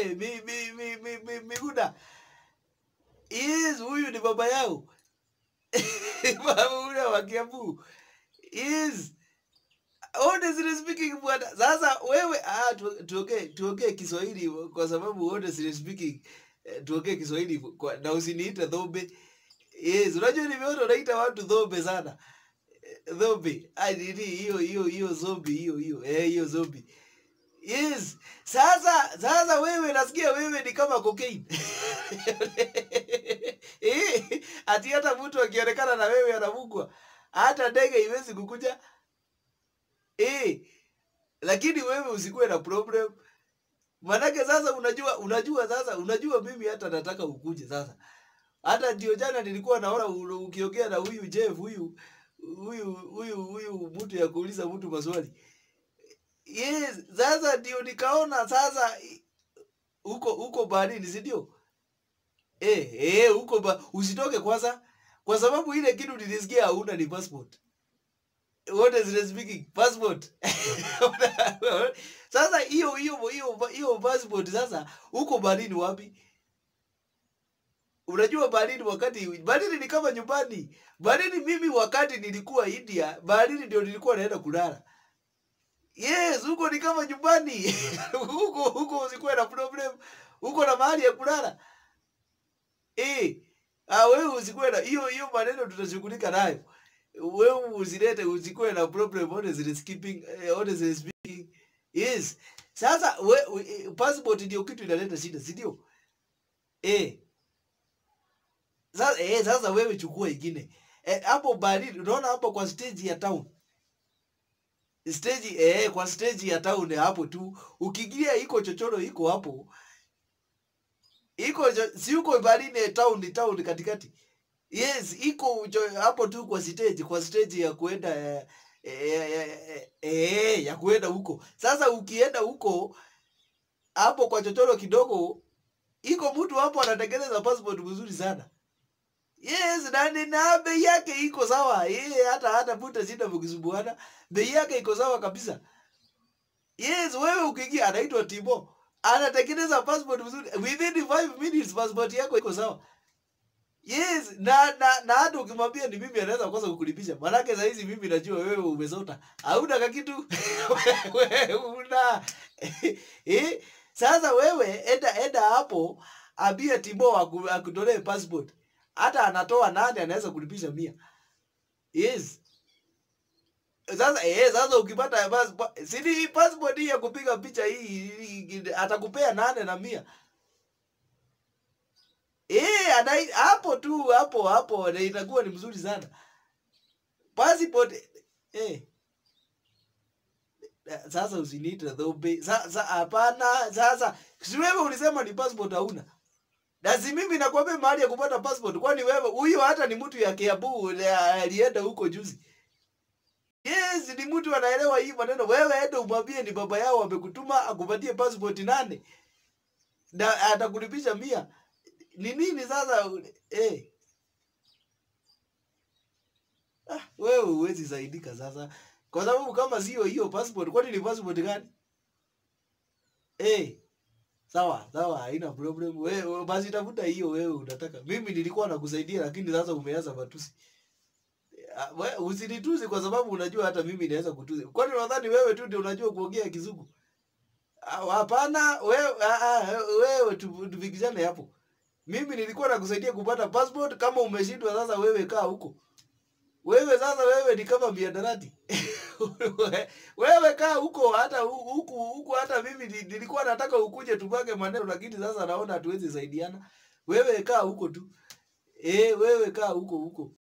eh mi mi mi mi, mi, Miguna. Yes, huyu ni baba yao. Baba ule wa Kiambu. Yes. Honestly speaking bwana. Sasa wewe ah tu- tuongee tuongee Kiswahili kwa sababu honestly speaking eh, tuongee Kiswahili kwa, na usiniite dhombe. Yes, unajua nimeona unaita watu dhombe sana. Eh, Dhombe. Ah nini hiyo hiyo hiyo zombie hiyo hiyo. Eh hiyo zombie. Yes. Sasa sasa wewe nasikia wewe ni kama cocaine. Eh, ati hata mtu akionekana na wewe anavugwa. Hata ndege iwezi kukuja. Eh, lakini wewe usikuwe na problem. Manake sasa unajua unajua sasa unajua mimi hata nataka ukuje sasa. Hata ndio jana nilikuwa naona u- ukiongea na huyu Jeff huyu huyu huyu huyu mtu ya kuuliza mtu maswali. Yes, sasa ndio nikaona sasa i- huko huko baharini, si ndio? Eh, eh, huko ba usitoke kwanza kwa sababu ile kitu nilisikia hauna ni passport. What is speaking? Passport. Sasa hiyo hiyo hiyo hiyo passport sasa huko baharini wapi? Unajua baharini wakati baharini ni kama nyumbani. Baharini mimi wakati nilikuwa India, baharini ndio nilikuwa naenda kulala. Yes, huko ni kama nyumbani. huko huko usikuwe na problem. Huko na mahali ya kulala. Eh, ah wewe usikuwe na hiyo hiyo maneno tutashughulika nayo. Wewe usilete usikuwe na problem honestly skipping eh, honestly speaking. Yes. Sasa we, we, eh, passport ndio kitu inaleta shida, si ndio? Eh. Sasa eh, sasa wewe chukua ingine. Eh, hapo baharini unaona hapo kwa stage ya town. Stage eh, kwa stage ya town hapo tu. Ukiingia iko chochoro iko hapo. Iko cho- si uko baharini eh, town ni town katikati. Yes, iko cho- hapo tu kwa stage, kwa stage ya kuenda eh, eh, eh, eh, eh, ya kuenda huko. Sasa ukienda huko hapo kwa chochoro kidogo, iko mtu hapo anatengeneza passport mzuri sana. Yes, na ni- na bei yake iko sawa. Yeye hata hata puta shida mkisumbuana. Bei yake iko sawa kabisa. Yes, wewe ukiingia anaitwa Timo. Anatengeneza passport mzuri. Within 5 minutes passport yako iko sawa. Yes, na na na hata ukimwambia ni mimi anaweza kwanza kukulipisha. Maanake saa hizi mimi najua wewe umesota. Hauna kakitu. wewe una. eh? Sasa wewe enda enda hapo ambia Timo aku- akutolee passport. Hata anatoa nane anaweza kulipisha mia. Yes. Sasa eh, sasa ukipata passport, si ni passport hii ya kupiga picha hii, hii atakupea nane na mia. Eh, anai hapo tu hapo hapo na itakuwa ni mzuri sana. Passport eh sasa usiniite dhobe. Sasa hapana, sasa si wewe ulisema ni passport hauna. Na si mimi nakwambia mahali ya kupata passport kwani wewe huyo hata ni mtu ya Kiambu ule alienda huko juzi. Yes, ni mtu anaelewa hii maneno. Wewe enda umwambie ni baba yao amekutuma akupatie passport nane. Na atakulipisha mia. Ni nini sasa eh? Ah, wewe huwezi saidika sasa. Kwa sababu kama sio hiyo passport, kwani ni passport gani? Eh, sawa, sawa, haina problem. Wewe basi tafuta hiyo wewe unataka. Mimi nilikuwa nakusaidia lakini sasa umeanza matusi. Ah, we- Usinitusi kwa sababu unajua hata mimi naweza kutusi. Kwani unadhani wewe tu ndio unajua kuongea kizungu? Ah, Hapana, wewe ah, ah, wewe tu- tufikishane hapo. Mimi nilikuwa nakusaidia kupata passport. Kama umeshindwa sasa, wewe kaa huko. Wewe sasa, wewe ni kama miadarati. wewe kaa huko, hata hu- huku huku, hata mimi ni- nilikuwa nataka ukuje tupake maneno, lakini sasa naona hatuwezi saidiana. Wewe kaa huko tu. Eh, wewe kaa huko huko.